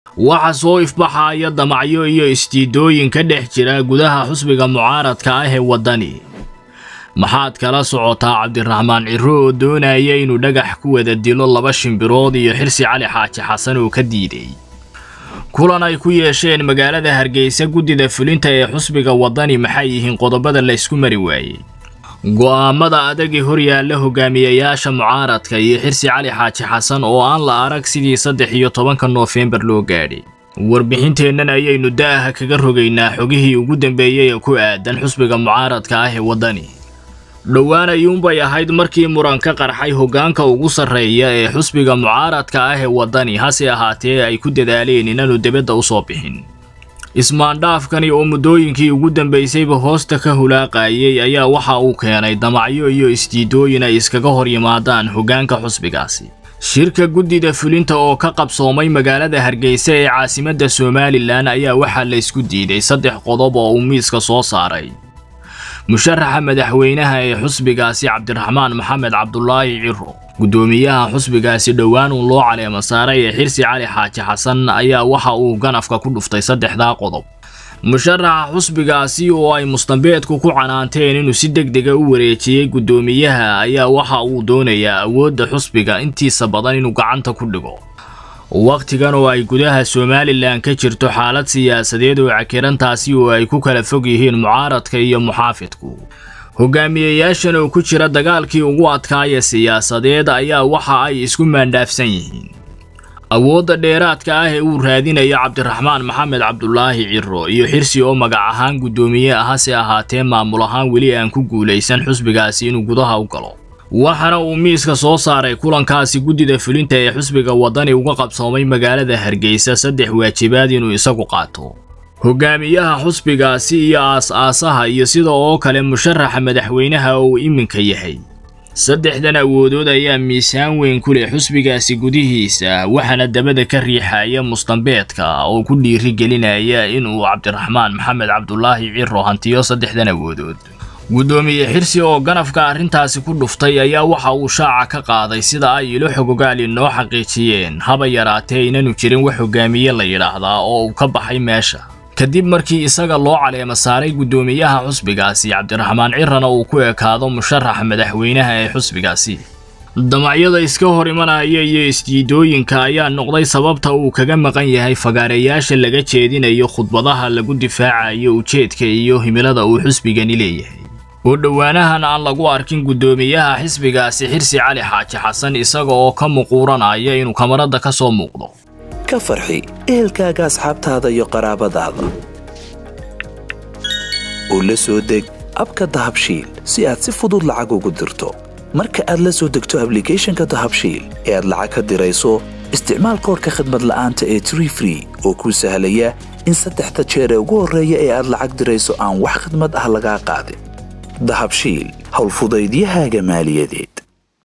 waxa soo ifbaxaya damacyo iyo istiidooyin ka dhex jira gudaha xusbiga mucaaradka ah ee waddani maxaad kala socotaa cabdiraxmaan ciro oo doonaya inuu dhagax ku wada dilo laba shimbirood iyo xirsi cali xaaji xasan oo ka diiday kulan ay ku yeesheen magaalada hargeysa guddida fulinta ee xusbiga waddani maxay yihiin qodobada la ysku mari waayey go'aamada adagii horyaalla hogaamiyayaasha mucaaradka iyo xirsi cali xaaji xasan oo aan la arag sidii saddex iyo tobanka noofembar loo gaadhay warbixinteennan ayaynu da'aha kaga rogaynaa xogihii ugu dambeeyey ee ku aadan xusbiga mucaaradka ah ee waddani dhowaan ayuunbay ahayd markii muran ka qarxay hoggaanka ugu sarreeya ee xusbiga mucaaradka ah ee waddani hase ahaatee ay ku dadaaleen inaanu debadda u soo bixin ismaandhaafkani oo muddooyinkii ugu dambaysayba hoosta ka hulaaqayay ayaa waxa uu keenay damacyo iyo isdiidooyin ay iskaga hor yimaadaan hoggaanka xusbigaasi shirka guddida fulinta oo ka qabsoomay magaalada hargeysa ee caasimadda somalilan ayaa waxaa la ysku diiday saddex qodob oo uu miiska soo saaray musharaxa madaxweynaha ee xusbigaasi cabdiraxmaan maxamed cabdulaahi ciro guddoomiyaha xusbigaasi dhowaan uu loo caleemo saaray ee xirsi cali xaaji xasan ayaa waxa uu ganafka ku dhuftay saddexdaa qodob musharaxa xusbigaasi oo ay mustambeedku ku canaanteen inuu si deg dega u wareejiyey guddoomiyaha ayaa waxa uu doonayaa awoodda xusbiga intiisa badan inuu gacanta ku dhigo wakhtigan oo ay gudaha somalilan ka jirto xaalad siyaasadeed oo cakirantaasi oo ay ku kala fog yihiin mucaaradka iyo muxaafidku hogaamiyayaashan oo ku jira dagaalkii ugu adkaaya siyaasadeed ayaa waxa ay isku maandhaafsan yihiin awoodda dheeraadka ah ee uu raadinayo cabdiraxmaan maxamed cabdulaahi ciro iyo xirsi oo magac ahaan guddoomiye ah hase ahaatee maamul ahaan weli aan ku guulaysan xusbigaasi inuu gudaha u galo waxaana uu miiska soo saaray kulankaasi guddida fulinta ee xusbiga waddani uga qabsoomay magaalada hargeysa saddex waajibaad inuu isagu qaato hogaamiyaha xusbigaasi iyo aas-aasaha iyo sida oo kale musharaxa madaxweynaha uu iminka yahay saddexdan awoodood ayaa miisaan weyn ku leh xusbigaasi gudihiisa waxaana dabada ka riixaya mustambeedka oo ku dhiiri gelinaya inuu cabdiraxmaan maxamed cabdulaahi ciro hantiyo saddexdan awoodood guddoomiye xirsi oo ganafka arrintaasi ku dhuftay ayaa waxa uu shaaca ka qaaday sida ay ilo xogogaali noo xaqiijiyeen haba yaraatee inaanu jirin wax hogaamiye la yidhaahdaa oo uu ka baxay meesha kadib markii isaga loo caleemo saaray guddoomiyaha xusbigaasi cabdiraxmaan cirana uu ku ekaado musharaxa madaxweynaha ee xusbigaasi damacyada iska hor imanaya iyo isdiidooyinka ayaa noqday sababta uu kaga maqan yahay fagaareyaasha laga jeedinayo khudbadaha lagu difaacayo ujeedka iyo himilada uu xusbigani leeyahay oo dhowaanahan aan lagu arkin guddoomiyaha xisbigaasi xirsi cali xaaji xasan isaga oo ka muquuranaya inuu kamarada ka soo muuqdo ka farxi ehelkaaga asxaabtaada iyo qaraabadaada oo la soo deg abka dahabshiil si aad si fudud lacag ugu dirto marka aad la soo degto ablicathonka dahabshiil ee aad lacag ka dirayso isticmaal koorka khadmad la'aanta ee tree free oo kuu sahlaya in saddexda jeer ee ugu horreeya ee aad lacag dirayso aan wax khadmad ah lagaa qaadin dahabshiil howlfudaydiyahaaga maaliyadeed